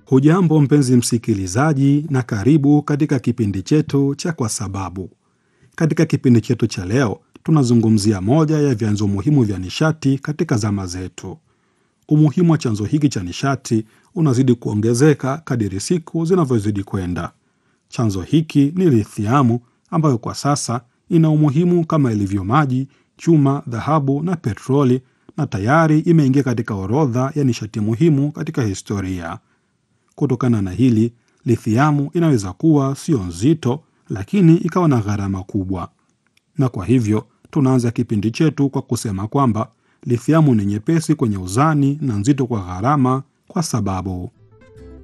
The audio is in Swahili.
Hujambo mpenzi msikilizaji, na karibu katika kipindi chetu cha Kwa Sababu. Katika kipindi chetu cha leo, tunazungumzia moja ya vyanzo muhimu vya nishati katika zama zetu. Umuhimu wa chanzo hiki cha nishati unazidi kuongezeka kadiri siku zinavyozidi kwenda. Chanzo hiki ni lithiamu, ambayo kwa sasa ina umuhimu kama ilivyo maji, chuma, dhahabu na petroli, na tayari imeingia katika orodha ya nishati muhimu katika historia. Kutokana na hili, lithiamu inaweza kuwa sio nzito, lakini ikawa na gharama kubwa. Na kwa hivyo tunaanza kipindi chetu kwa kusema kwamba lithiamu ni nyepesi kwenye uzani na nzito kwa gharama, kwa sababu